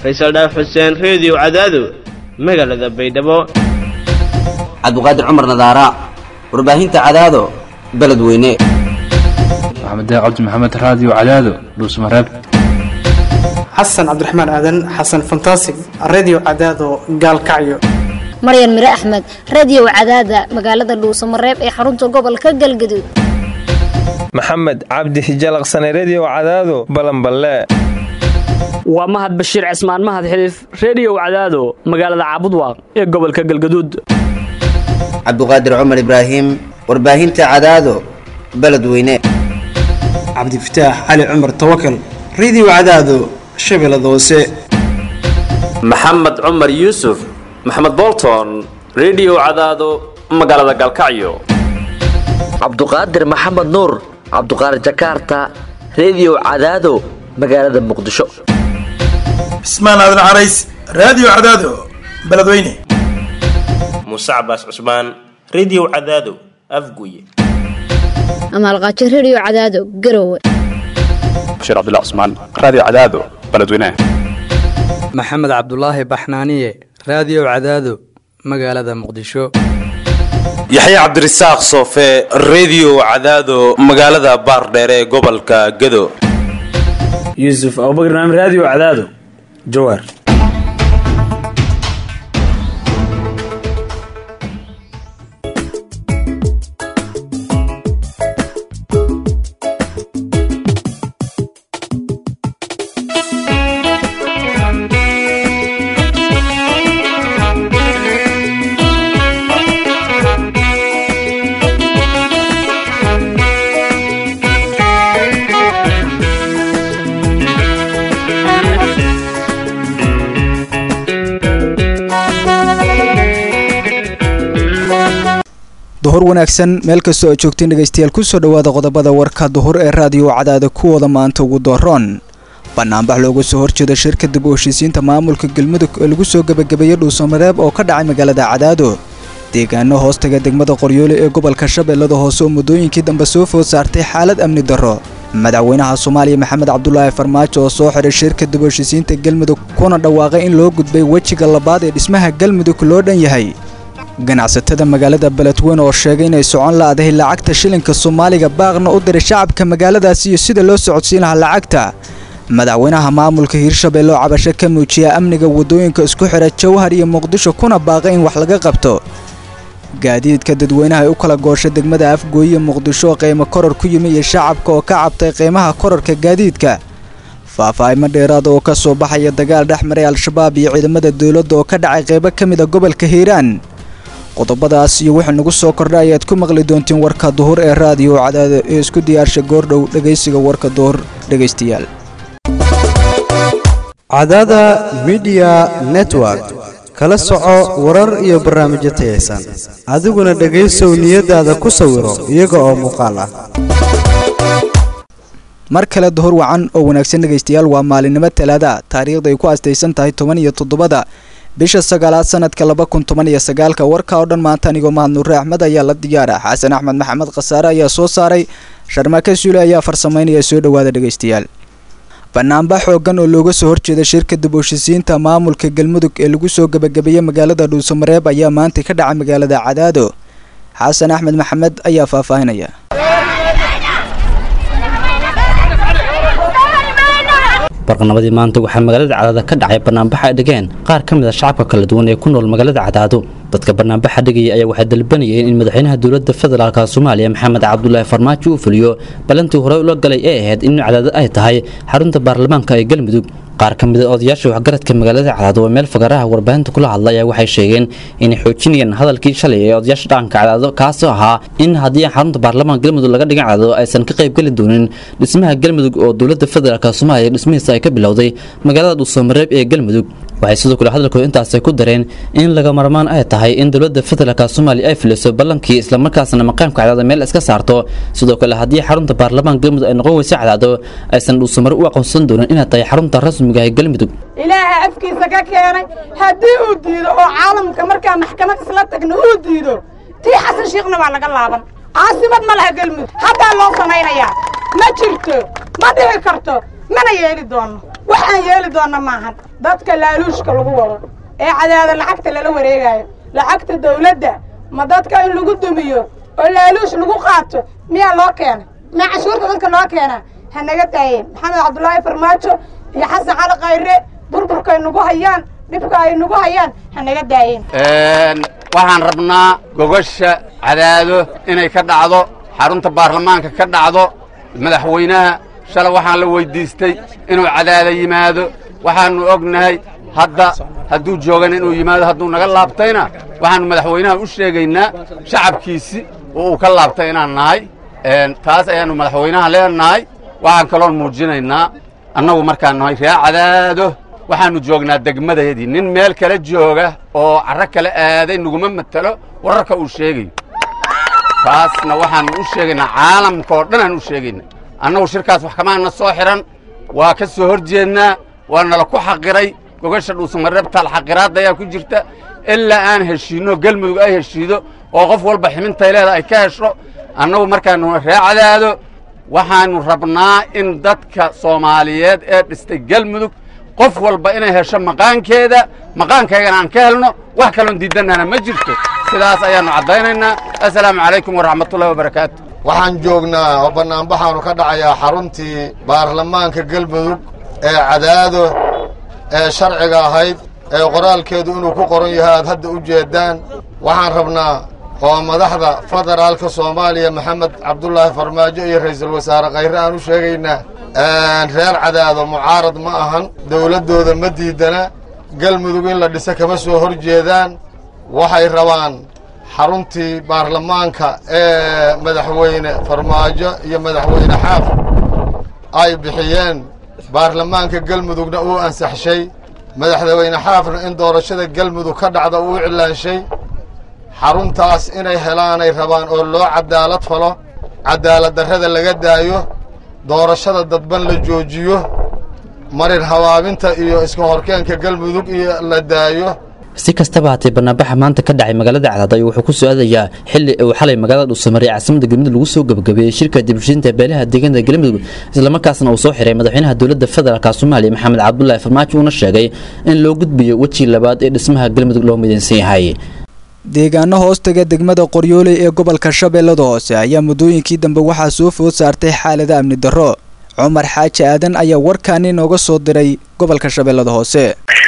faysal dhaaf xuseen reediyo cadaado magaalada baydhabo cabdiqaadir cumar nadaara warbaahinta cadaado beledweyne maxamed cabdi maxamed raadiyo cadaado dhuusmareeb xasan cabdiraxmaan aadan xasan fantasig redio cadaado gaalkacyo maryan mire axmed radio cadaada magaalada dhuusamareeb ee xarunta gobolka galgaduud maxamed cabdi hijalaqsane redio cadaado balanballe waa mahad bashiir cismaan mahad xiliif reediyow cadaado magaalada caabudwaaq ee gobolka galgaduud cabdiqaadir cumar ibraahim warbaahinta cadaado beledweyne cabdifataax cali cumar tawakal redio cadaado shabeellada hoose maxamed cumar yuusuf maxamed bolton redio cadaado magaalada galkacyo cabduqaadir maxamed nuur cabduqaadir jakaarta redio cadaado magaalada muqdisho cismaan aadan carays raadiyo cadaado beledweyne muuse cabaas cusmaan redio cadaado afguye amaalqaajo redio cadaado garowe bashiir cabdilla cusmaan raadiyo cadaado beledweyne maxamed cabdulaahi baxnaaniye raadiyo cadaado magaalada muqdisho yaxya cabdirasaaq soofe redio cadaado magaalada baardheere ee gobolka gado yuusuf abubakr naam raadiyo cadaado jawaar duhur wanaagsan meel kastoo aad joogteen dhegaystayaal kusoo dhowaada qodobada warka duhur ee raadiyo cadaada kuwooda maanta ugu dooroon banaanbax looga soo horjeeda shirka dib u heshiisiinta maamulka galmudug ee lagu soo gebagabeeyey dhuusamareeb oo ka dhacay magaalada cadaado deegaano hoostaga degmada qoryoole ee gobolka shabeellada hoose oo muddooyinkii dambe soo food saartay xaalad amni darro madaxweynaha soomaaliya maxamed cabdulaahi farmaajo oo soo xiray shirka dib u heshiisiinta galmudug kuna dhawaaqay in loo gudbay wejiga labaad ee dhismaha galmudug loo dhan yahay ganacsatada magaalada beledweyne oo sheegay inay socon la-dahay lacagta shilinka soomaaliga baaqna u diray shacabka magaaladaasi iyo sida loo socodsiin lahaa lacagta madaxweynaha maamulka hiirshabelle oo cabasho ka muujiya amniga waddooyinka isku xidha jawhar iyo muqdisho kuna baaqay in wax laga qabto gaadiidka dadweynaha ay u kala gooshay degmada afgooye muqdisho oo qiimo koror ku yimi iyo shacabka oo ka cabtay qiimaha kororka gaadiidka faahfaahimo dheeraada oo ka soo baxaya dagaal dhex maray al-shabaab iyo ciidamada dowladda oo ka dhacay qaybo ka mid a gobolka hiiraan qodobadaas iyo wixii nagu soo kordha ayaad ku maqli doontiin warka duhur ee raadiyo cadaada ee isku diyaarsha goordhow dhegaysiga warka duhur dhegaystayaal cadaada midiya network kala soco warar iyo barnaamijyo tayaysan adiguna dhegaysow niyadaada ku sawiro iyaga oo muuqaal ah mar kale duhur wacan oo wanaagsan dhegaystayaal waa maalinimo talaada taariikhda ay ku astaysan tahay toban iyo toddobada bisha sagaalaad sanadka laba kun toban iyo sagaalka warka oo dhan maanta anigoo mahad nuure axmed ayaa la diyaara xasan axmed maxamed khasaare ayaa soo saaray sharmake suule ayaa farsamaynaya soo dhowaada dhegaystayaal banaanbax xoogan oo looga soo horjeeda shirka dib u heshisiinta maamulka galmudug ee lagu soo gebagabeeyey magaalada dhuusamareeb ayaa maanta ka dhacay magaalada cadaado xasan axmed maxamed ayaa faahfaahinaya barqanamadii maanta waxaa magaalada cadaado ka dhacay banaanbax ay dhigeen qaar ka mid a shacabka kala duwan ee ku nool magaalada cadaado dadka banaanbaxa dhigaya ayaa waxay dalbanayeen in madaxweynaha dowladda federaalka soomaaliya maxamed cabdulaahi farmaajo uu fuliyo balantii horey ula galay ee ahayd in cadaado ay tahay xarunta baarlamaanka ee galmudug qaar ka mid a odayaasha waxgaradka magaalada cadaado oo meel fagaraha warbaahinta kula hadlay ayaa waxay sheegeen inay xoojinayaan hadalkii shalay ee odayaasha dhaqanka cadaado kaasoo ahaa in haddii xarunta baarlamaanka galmudug laga dhigan cadaado aysan ka qaybgeli doonin dhismaha galmudug oo dowladda federaalk soomaaliya dhismihiisa ay ka bilowday magaalada dhuusamareeb ee galmudug waxay sidoo kale hadalkooda intaasay ku dareen in laga marmaan ay tahay in dowladda federaalk soomaaliya ay fuliso ballankii islamarkaasna maqaamka cadaado meel iska saarto sidoo kale haddii xarunta baarlamaanka galmudug ay noqon weysa cadaado aysan dhuusamare u aqoonsan doonin inay tahay xarunta rasmiga ee galmudug ilaaha afkiisa ka keenay haddii uu diido oo caalamka markaa maxkamad isla tagno uu diido tii xasan shiikhna waa laga laaban caasimad ma laha galmudug haddaa loo samaynayaa ma jirto ma dhici karto mana yeeli doono waxaan yeeli doonna maahan dadka laaluushka lagu wado ee cadaada lacagta lala wareegayo lacagta dawladda ma dadka in lagu dumiyo oo laaluush lagu qaato miyaa loo keenay miyaa cashuurta dadka loo keenaa ha naga daayeen maxamed cabdulaahi farmaajo iyo xasan cali khayre burburkay nagu hayaan dhibka ay nagu hayaan ha naga daayeen waxaan rabnaa gogosha cadaado inay ka dhacdo xarunta baarlamaanka ka dhacdo madaxweynaha shalay waxaan la weyddiistay inuu cadaada yimaado waxaannu ognahay hadda hadduu joogan inuu yimaado hadduu naga laabtayna waxaannu madaxweynaha u sheegaynaa shacabkiisi oo uu ka laabtay inaan nahay taas ayaannu madaxweynaha leenahay waxaan kaloon muujinaynaa annagu markaan nahay ree cadaado waxaannu joognaa degmadayadii nin meel kale jooga oo carro kale aaday naguma matelo wararka uu sheegayo taasna waxaannu u sheegaynaa caalamka oo dhan aan u sheegayna annagu shirkaas wax kamaana soo xidhan waa ka soo hor jeednaa waa nala ku xaqiray gogasha dhuusamareebtaal xaqiraadda ayaa ku jirta ilaa aan heshiinno gelmudug ay heshiido oo qof walba ximintay leeda ay ka hesho annagu markaannu ree cadaado waxaannu rabnaa in dadka soomaaliyeed ee dhistay gelmudug qof walba inay hesho maqaankeeda maqaankaygana aan ka helno wax kaloon diidannana ma jirto sidaas ayaannu caddaynaynaa assalaamu calaykum waraxmatullahi wabarakaatu waxaan joognaa oo bannaanbaxaanu ka dhacayaa xaruntii baarlamaanka galmudug ee cadaado ee sharciga ahayd ee qoraalkeedu inuu ku qoran yahay aad hadda u jeeddaan waxaan rabnaa oo madaxda federaalka soomaaliya maxamed cabdulaahi farmaajo iyo ra'iisul wasaare khayre aan u sheegaynaa reer cadaado mucaarad ma ahan dawladdooda ma diidana galmudug in la dhiso kama soo hor jeedaan waxay rabaan xaruntii baarlamaanka ee madaxweyne farmaajo iyo madaxweyne xaaf ay bixiyeen baarlamaanka galmudugna uu ansaxshay madaxweyne xaafna in doorashada galmudug ka dhacda uu iclaanshay xaruntaas inay helaanay rabaan oo loo cadaalad falo cadaalad darrada laga daayo doorashada dadban la joojiyo marin habaabinta iyo iska horkeenka galmudug iyo la daayo si kastaba haatee banaanbaxa maanta ka dhacay magaalada cadaad ayuu wuxuu ku soo aadayaa xili uu xalay magaalada dhuusamareey caasimada galmudug lagu soo gabagabeeyey shirka dibushinta beelaha deegaanada galmudug islamarkaasna uu soo xiray madaxweynaha dowladda federaalk soomaaliya maxamed cabdulaahi farmaajo uuna sheegay in loo gudbiyo weji labaad ee dhismaha galmudug loo midaysan yahay deegaano hoostaga degmada qoryooley ee gobolka shabeellada hoose ayaa muddooyinkii dambe waxaa soo food saartay xaalada amni darro cumar xaaji aadan ayaa warkaani nooga soo diray gobolka shabeellada hoose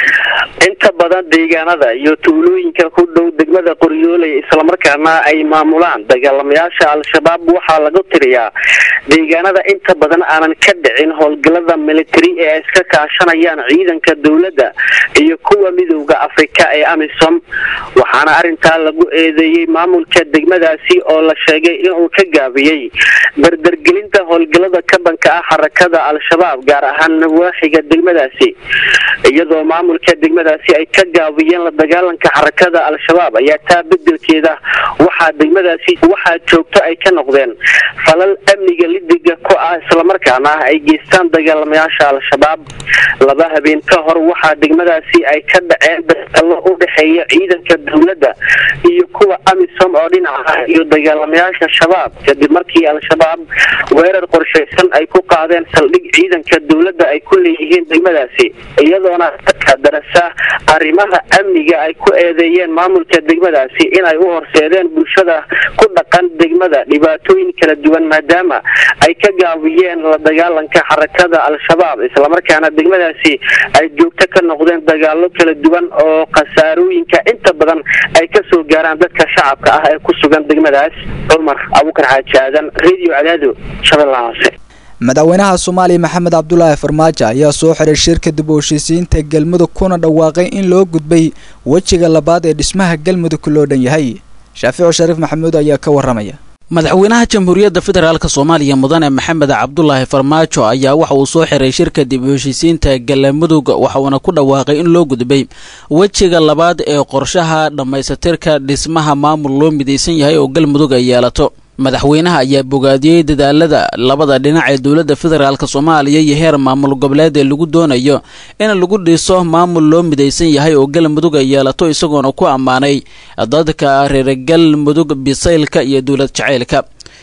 inta badan deegaanada iyo tuulooyinka ku dhow degmada qoryooley islamarkaana ay maamulaan dagaalamayaasha al-shabaab waxaa lagu tiriyaa deegaanada inta badan aanan ka dhicin howlgalada military ee ay iska kaashanayaan ciidanka dowladda iyo kuwa midowda afrika ee amisom waxaana arintaa lagu eedeeyey maamulka degmadaasi oo la sheegay inuu ka gaabiyey dardargelinta howlgalada kabanka ah xarakada al-shabaab gaar ahaan nawaaxiga degmadaasi iyadoo maamulka degmadaasi ay ka gaabiyeen la dagaalanka xarakada al-shabaab ayaa taa bedelkeeda waxaa degmadaasi waxaa joogto ay ka noqdeen falal amniga lidiga ku ah islamarkaana ay geystaan dagaalamayaasha al-shabaab laba habeen ka hor waxaa degmadaasi ay ka dhaceen dagalo u dhexeeya ciidanka dowladda iyo kuwa amisom oo dhinaca ah iyo dagaalamayaasha shabaab kadib markii al-shabaab weerar qorshaysan ay ku qaadeen saldhig ciidanka dowladda ay ku leeyihiin degmadaasi iyadoona dadka darasa arrimaha amniga ay ku eedeeyeen maamulka degmadaasi inay u horseedeen bulshada ku dhaqan degmada dhibaatooyin kala duwan maadaama ay ka gaabiyeen la dagaalanka xarakada al-shabaab islamarkaana degmadaasi ay joogto ka noqdeen dagaalo kala duwan oo khasaarooyinka inta badan ay ka soo gaaraan dadka shacabka ah ee ku sugan degmadaas cumar abukar xaaji aadan radio cadaado shabeellaha hoose madaxweynaha soomaaliya maxamed cabdulaahi farmaajo ayaa soo xiray shirka dib u heshiisiinta galmudug kuna dhawaaqay in loo gudbay wejiga labaad ee dhismaha galmudug loo dhan yahay shaaficu shariif maxamuud ayaa ka waramaya madaxweynaha jamhuuriyadda federaalk soomaaliya mudane maxamed cabdulaahi farmaajo ayaa waxa uu soo xiray shirka dib u heshiisiinta galmudug waxauna ku dhawaaqay in loo gudbay wejiga labaad ee qorshaha dhammaysatirka dhismaha maamul loo midaysan yahay oo galmudug ay yeelato madaxweynaha ayaa bogaadiyey dadaalada labada dhinac ee dowladda federaalk soomaaliya iyo heer maamul goboleed ee lagu doonayo in lagu dhiso maamul loo midaysan yahay oo galmudug ay yeelato isagoona ku ammaanay dadka reer galmudug bisaylka iyo dowlad jacaylka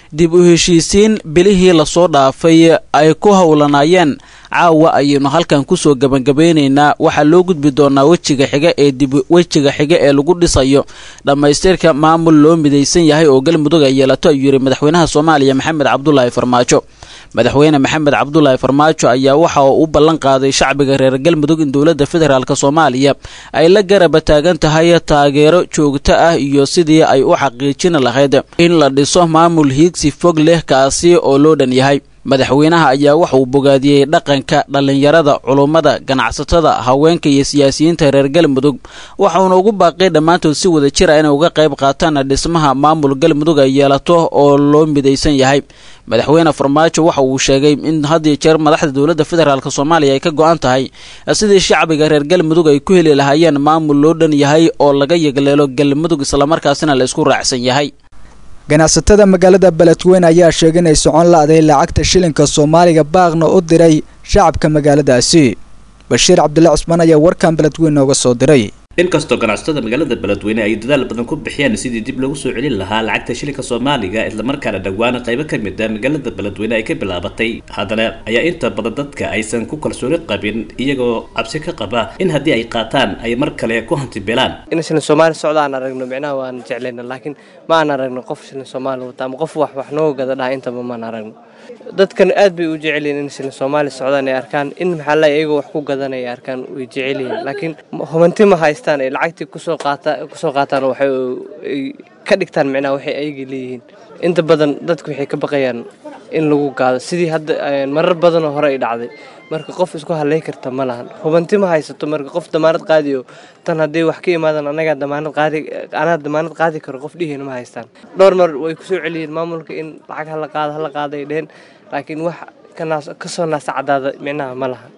dib u heshiisiin bilihii lasoo dhaafay ay ku howlanaayeen caawa ayaynu halkan kusoo gebagabeynaynaa waxaa loo gudbi doonaa wejiga xiga ee dib wejiga xiga ee lagu dhisayo dhammaystirka maamul loo midaysan yahay oo galmudug ay yeelato ayuu yidhi madaxweynaha soomaaliya maxamed cabdulaahi farmaajo madaxweyne maxamed cabdulaahi farmaajo ayaa waxa uu u ballan qaaday shacbiga reer galmudug in dowladda federaalk soomaaliya ay la garaba taagan tahay taageero joogto ah iyo sidii ay u xaqiijin lahayd in la dhiso maamul hiigsi fog leh kaasi oo loo dhan yahay madaxweynaha ayaa waxa uu bogaadiyey dhaqanka dhallinyarada culummada ganacsatada haweenka iyo siyaasiyiinta reer galmudug waxauna ugu baaqay dhammaantood si wada jir a inay uga qayb qaataan dhismaha maamul galmudug ay yeelato oo loo midaysan yahay madaxweyne farmaajo waxa uu sheegay in had iyo jeer madaxda dowladda federaalk soomaaliya ay ka go-an tahay sidii shacbiga reer galmudug ay ku heli lahaayeen maamul loo dhan yahay oo laga yegleelo galmudug islamarkaasina la isku raacsan yahay ganacsatada magaalada beledweyne ayaa sheegay inay socon la-day lacagta shilinka soomaaliga baaqna u diray shacabka magaaladaasi bashiir cabdulle cusmaan ayaa warkan beledweyne nooga soo diray inkastoo ganacsatada magaalada beledweyne ay dadaal badan ku bixiyaan sidii dib lagu soo celin lahaa lacagta shilinka soomaaliga islamarkaana dhowaan qaybo ka mid a magaalada beledweyne ay ka bilaabatay haddana ayaa inta badan dadka aysan ku kalsooni qabin iyagoo cabsi ka qaba in haddii ay qaataan ay mar kale ku hantibeelaan in shilin soomaali socda aan aragno micnaha waan jeclayna laakiin ma aan aragno qof shilin soomaali wata ama qof wax wax noo gada dhaha intaba maan aragno dadkan aad bay u jecel yihiin in shilin soomaali socdaan ay arkaan in maxaa la iyagoo wax ku gadanaya ay arkaan way jecel yihiin laakiin hubanti ma haystaan ay lacagtii kusoo qaata kusoo qaataan waxay ay ka dhigtaan micnaha waxay ayaga leeyihiin inta badan dadku waxay ka baqayaan in lagu gaado sidii hadda marar badanoo hore ay dhacday marka qof isku halay karta ma lahan hubanti ma haysato marka qof damaanad qaadiyo tan haddii wax ka imaadan anagaa damaanad qaadi anaa damaanad qaadi karo qof dhihiina ma haystaan dhowr mar way kusoo celiyeen maamulka in lacag hala qaado hala qaaday dheheen laakiin wax kasoo naasa cadaada micnaha ma lahan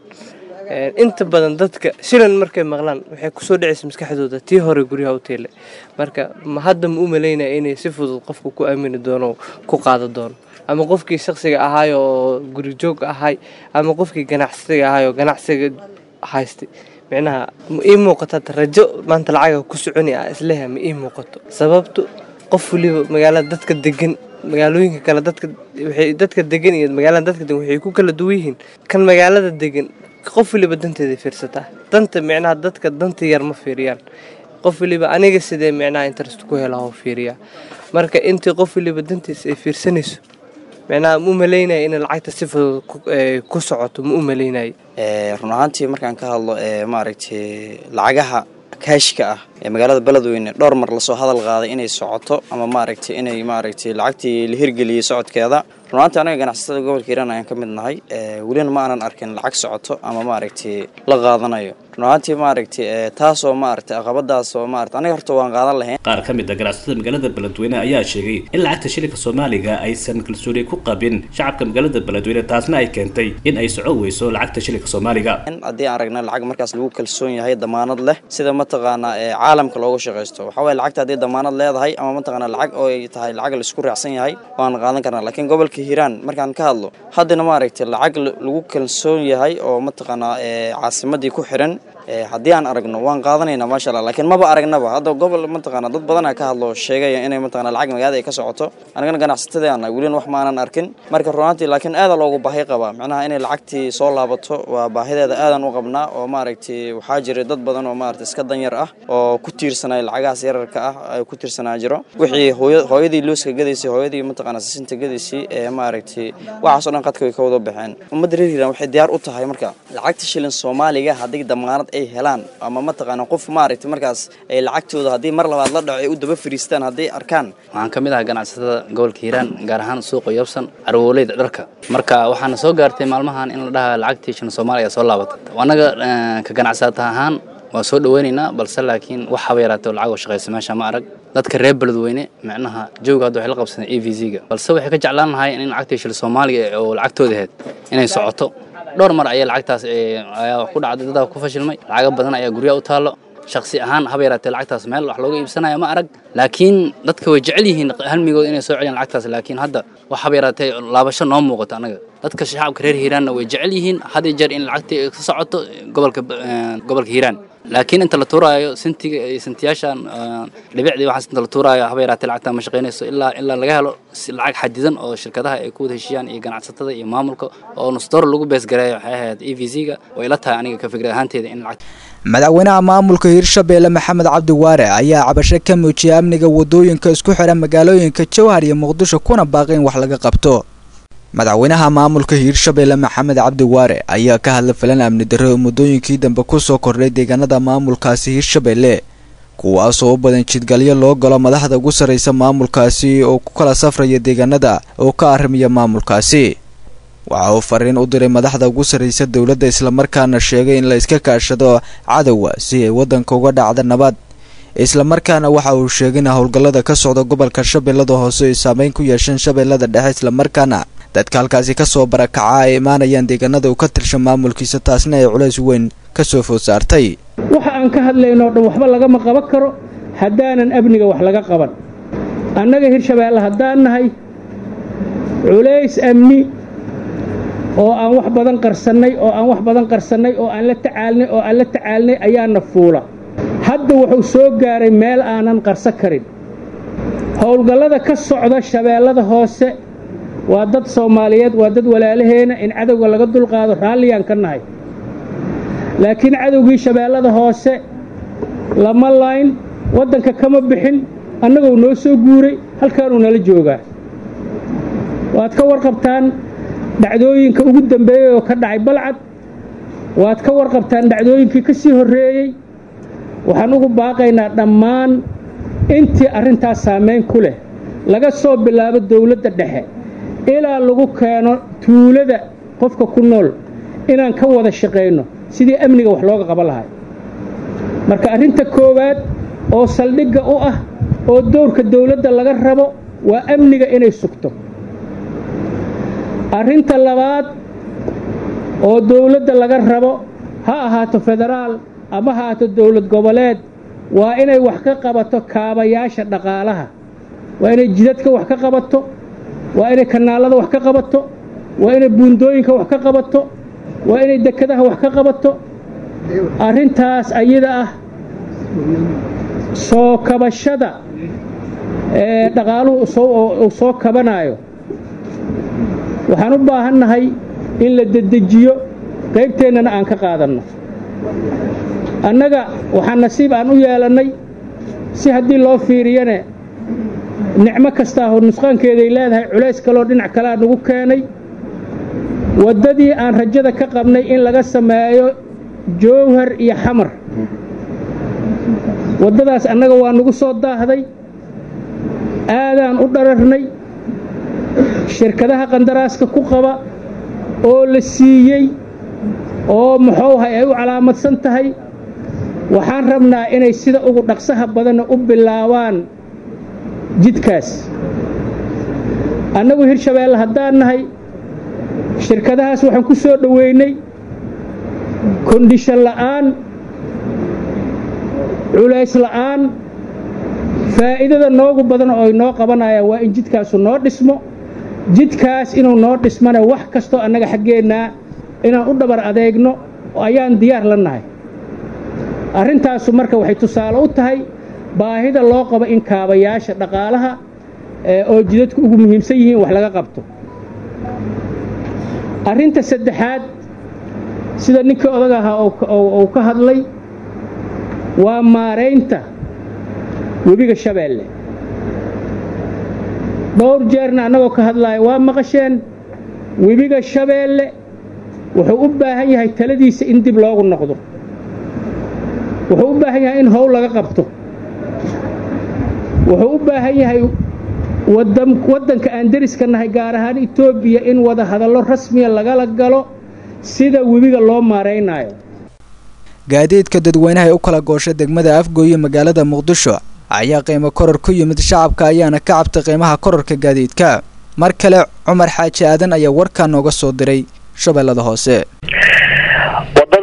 inta badan dadka shilan markay maqlaan waxay kusoo dhacaysa maskaxdooda tii hore guryaha u teele marka hadda ma u malaynaya inay si fudud qofka ku aamini doono ku qaado doono ama qofkii shaksiga ahaay oo guri joog ahay ama qofkii ganacsiga ahaay oo ganacsiga haystay micnaha ma ii muuqata rajo maanta lacaga ku soconi ah isleha ma ii muuqato sababto qof waliba magaalada dadka degan magaalooyinka kale dadka waxay dadka degan iyo magaalada dadka degan waxay ku kala duwan yihiin kan magaalada degan qof waliba danteeda fiirsataa danta micnaha dadka danta yar ma fiiriyaan qof waliba aniga sidee micnaha interest ku hela oo fiiriyaa marka intii qof waliba dantiisa ay fiirsanayso micnaha ma u malaynaya in lacagta si fudud ku socoto ma u malaynaya run ahaantii markaan ka hadlo maaragtay lacagaha kaashka ah ee magaalada beledweyne dhowr mar lasoo hadal qaaday inay socoto ama maaragtay inay maaragtay lacagtii la hirgeliyey socodkeeda runaantii anaga ganacsatada gobolka hiiraan ayaan ka mid nahay welina ma aanan arkin lacag socoto ama maaragtay la qaadanayo runaantii maaragtay taasoo maaragtay aqabadaasoo maarata aniga horta waan qaadan lahayn qaar ka mid a ganacsatada magaalada beledweyne ayaa sheegay in lacagta shilinka soomaaliga aysan kalsooni ku qabin shacabka magaalada beledweyne taasna ay keentay in ay soco weyso lacagta shilinka soomaaliga haddii aan aragna lacag markaas lagu kalsoon yahay damaanad leh sida mataqaanaa caalamka looga shaqaysto waxaa waye lacagta haddii damaanad leedahay ama mataqaanaa lacag oo ay tahay lacag laisku raacsan yahay waan qaadan karnaa laakiin gobolka hiiraan markaan ka hadlo haddana maaragtay lacag lagu kalsoon yahay oo mataqaanaa caasimadii ku xiran haddii aan aragno waan qaadanayna maasha allah laakiin maba aragnaba hadda gobol mataqaana dad badanaa ka hadlo sheegaya inay mataqana lacag magaalada ay ka socoto anigana ganacsatadii aan nahay welina wax maanan arkin marka runaantii laakiin aada loogu baahi qabaa macnaha inay lacagtii soo laabato waa baahideeda aadan u qabnaa oo maaragtay waxaa jira dad badan oo maaragtay iska danyar ah oo ku tiirsanaya lacagahaas yararka ah ay ku tiirsanaa jiro wixii hooya hooyadii looska gadaysay hooyadii mataqaana sisinta gadaysay ee maaragtay waxaasoo dhan qadka way ka wada baxeen ummadda reer hiiraan waxay diyaar u tahay marka lacagta shilin soomaaliga haddii damaanad ay helaan ama mataqaana qof maaragtay markaas ay lacagtooda haddii mar labaad la dhaco ay u daba fariistaan hadday arkaan waxaan ka mid ahaa ganacsatada gobolka hiiraan gaar ahaan suuqa yobsan carwooleyda dharka marka waxaana soo gaartay maalmahan in la dhaha lacagtii shan soomaaliya soo laabatay annaga ka ganacsata ahaan waan soo dhaweynaynaa balse laakiin wax haba yaraatee lacag oo shaqaysa meesha ma arag dadka reer beledweyne micnaha jooga hadda waxay la qabsadeen a v z-ga balse waxay ka jeclaan lahay in lacagtii shil soomaaliga oo lacagtooda ahayd inay socoto dhowr mar ayaa lacagtaas ayaa ku dhacday dadaa ku fashilmay lacago badan ayaa guryaha u taallo shaksi ahaan haba yaraatee lacagtaas meel wax looga iibsanaya ma arag laakiin dadka way jecel yihiin halmigooda inay soo celiyaan lacagtaas laakiin hadda wax haba yaraatee laabasho noo muuqato annaga dadka shacabka reer hiiraanna way jecel yihiin had iyo jeer in lacagtii ay ka socoto gobolka gobolka hiiraan laakiin inta la tuuraayo sintiga iyo sintiyaashan dhibicdii waxaas inta la tuuraayo haba yaraatee lacagta ma shaqaynayso ilaa ilaa laga helo lacag xadidan oo shirkadaha ay ku wada heshiiyaan iyo ganacsatada iyo maamulka oo nusdoor lagu beesgareeyo waxay ahayd e v z-ga way la tahay aniga ka fikrad ahaanteeda in lacag madaxweynaha maamulka hiirshabeelle maxamed cabdi waare ayaa cabasho ka muujiyay amniga wadooyinka isku xidha magaalooyinka jowhar iyo muqdisho kuna baaqi in wax laga qabto madaxweynaha maamulka hiirshabeelle maxamed cabdi waare ayaa ka hadlay filan amni darro oo muddooyinkii dambe kusoo kordhay deegaanada maamulkaasi hiirshabeelle kuwaasoo u badan jidgalyo loo galo madaxda ugu sarraysa maamulkaasi oo ku kala safraya deegaanada oo ka arrimaya maamulkaasi waxa uu fariin u diray madaxda ugu sarraysa dowladda islamarkaana sheegay in la iska kaashado cadowga si ay waddanka uga dhacda nabad islamarkaana waxa uu sheegay in howlgallada ka socda gobolka shabeellada hoose ay saameyn ku yeesheen shabeellada dhexe islamarkaana dadka halkaasi kasoo barakaca ay imaanayaan deegaanada uu ka tirsha maamulkiisa taasna ay culays weyn ka soo food saartay waxa aan ka hadlaynoo dhan waxba lagama qaban karo haddaanan amniga wax laga qaban annaga hirshabeelle haddaan nahay culays amni oo aan wax badan qarsannay oo aan wax badan qarsannay oo aan la tacaalnay oo aan la tacaalnay ayaana fuula hadda wuxuu soo gaaray meel aanan qarso karin howlgallada ka socda shabeellada hoose waa dad soomaaliyeed waa dad walaalaheena in cadowga laga dulqaado raalliyaan ka nahay laakiin cadowgii shabeellada hoose lama layn waddanka kama bixin annagoo noo soo guuray halkaanuu nala joogaa waad ka warqabtaan dhacdooyinka ugu dambeeyey oo ka dhacay balcad waad ka warqabtaan dhacdooyinkii ka sii horreeyey waxaan ugu baaqaynaa dhammaan intii arrintaas saamayn ku leh laga soo bilaabo dowladda dhexe ilaa lagu keeno tuulada qofka ku nool inaan ka wada shaqayno sidii amniga wax looga qaban lahay marka arrinta koowaad oo saldhigga u ah oo dowrka dowladda laga rabo waa amniga inay sugto arrinta labaad oo dowladda laga rabo ha ahaato federaal ama ha ahaato dowlad goboleed waa inay wax ka qabato kaabayaasha dhaqaalaha waa inay jidadka wax ka qabato waa inay kanaalada wax ka qabato waa inay buundooyinka wax ka qabato waa inay dekadaha wax ka qabato arrintaas ayada ah soo kabashada ee dhaqaaluhu uu soo kabanayo waxaan u baahannahay in la dedejiyo qaybteennana aan ka qaadanno annaga waxaa nasiib aan u yeelannay si haddii loo fiiriyane nicmo kastaahoo nusqaankeeday leedahay culays kaloo dhinac kalea nagu keenay waddadii aan rajada ka qabnay in laga sameeyo jowhar iyo xamar waddadaas annaga waa nagu soo daahday aadaan u dhararnay shirkadaha qandaraaska ku qaba oo la siiyey oo muxuuhay ay u calaamadsan tahay waxaan rabnaa inay sida ugu dhaqsaha badanna u bilaabaan jidkaas annagu hirshabeelle haddaan nahay shirkadahaas waxaan ku soo dhoweynay kondhishan la'aan culays la'aan faa'iidada noogu badan oo ay noo qabanayaan waa in jidkaasu noo dhismo jidkaas inuu noo dhismana wax kastoo annaga xaggeennaa inaan u dhabar adeegno ayaan diyaar la nahay arrintaasu marka waxay tusaale u tahay baahida loo qabo in kaabayaasha dhaqaalaha oo jidadku ugu muhiimsan yihiin wax laga qabto arrinta saddexaad sida ninkii odag ahaa uu ka hadlay waa maaraynta webiga shabeelle dhowr jeerna annagoo ka hadlaaya waa maqasheen webiga shabeelle wuxuu u baahan yahay taladiisa in dib loogu noqdo wuxuu u baahan yahay in howl laga qabto wuxuu u baahan yahay waddanka aan deriska nahay gaar ahaan etoobiya in wada hadallo rasmiya lagala galo sida webiga loo maaraynayo gaadiidka dadweynaha ee u kala goosha degmada afgooye magaalada muqdisho ayaa qiimo koror ku yimid shacabka ayaana ka cabtay qiimaha kororka gaadiidka mar kale cumar xaaji aadan ayaa warkaa nooga soo diray shabeellada hoose wadada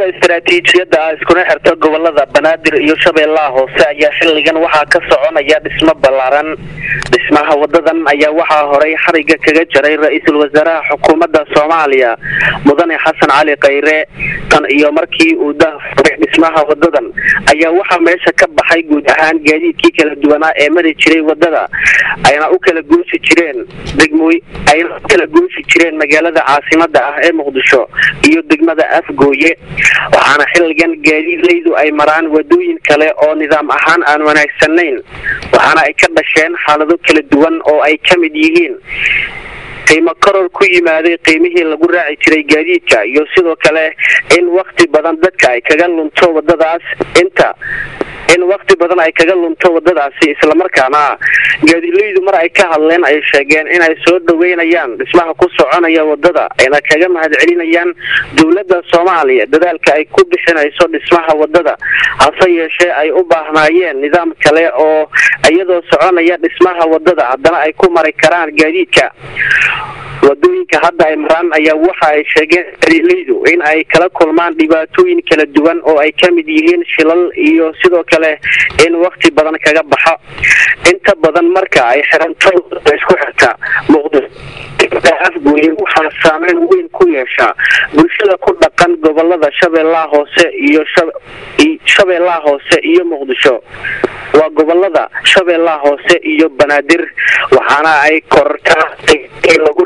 wadada istaraatiijiyadda ah iskuna xirta gobolada banaadir iyo shabeellaha hoose ayaa xilligan waxaa ka soconaya dhismo ballaaran dhismaha wadadan ayaa waxaa horay xariga kaga jaray ra-iisul wasaaraha xukuumadda soomaaliya mudane xasan cali khayre tan iyo markii uu dafuray dhismaha wadadan ayaa waxaa meesha ka baxay guud ahaan gaadiidkii kala duwanaa ee mari jiray wadada ayna u kala goosi jireen degmooy ayna u kala goosi jireen magaalada caasimada ah ee muqdisho iyo degmada afgooye waxaana xilligan gaadiidleydu ay maraan wadooyin kale oo nidaam ahaan aan wanaagsanayn waxaana ay ka dhasheen xaalado kala duwan oo ay ka mid yihiin qiimo koror ku yimaaday qiimihii lagu raaci jiray gaadiidka iyo sidoo kale in wakti badan dadka ay kaga lunto wadadaas inta in wakti badan ay kaga lunto wadadaasi islamarkaana gaadiidleydu mar ay ka hadleen ay sheegeen inay soo dhaweynayaan dhismaha ku soconaya wadada ayna kaga mahadcelinayaan dowladda soomaaliya dadaalka ay ku bixinayso dhismaha wadada hase yeeshee ay u baahnaayeen nidaam kale oo iyadoo soconaya dhismaha wadada haddana ay ku mari karaan gaadiidka wadooyinka hadda ay maraan ayaa waxa ay sheegeen gaadiidleydu in ay kala kulmaan dhibaatooyin kala duwan oo ay ka mid yihiin shilal iyo sidoo kale in wakti badan kaga baxo inta badan marka ay xiranto isku xirta muqdisho afgooye waxaa saameyn weyn ku yeesha bulshada ku dhaqan gobolada shabeellaha hoose iyo shabeellaha hoose iyo muqdisho waa gobolada shabeellaha hoose iyo banaadir waxaana ay korortaa lagu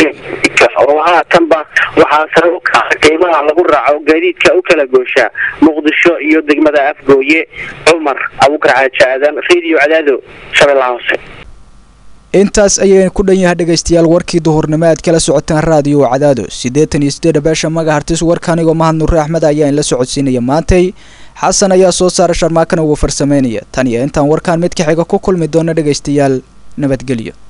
oo haatanba waxaa sare u kaca qiimaha lagu raaco gaadiidka u kala goosha muqdisho iyo degmada afgooye cumar abukar xaaji aadan radio cadaado shabeellaha hoose intaas ayaynu ku dhan yahay dhegaystayaal warkii duhurnimo aad kala socotaan raadiyo cadaado siddeetan iyo siddeed beesha magahartis warka anigoo mahad nure axmed ayaa inla socodsiinaya maantay xasan ayaa soo saara sharmaakana wuu farsameynaya tan iyo intaan warkaan mid ka xiga ku kulmi doona dhegaystayaal nabadgelyo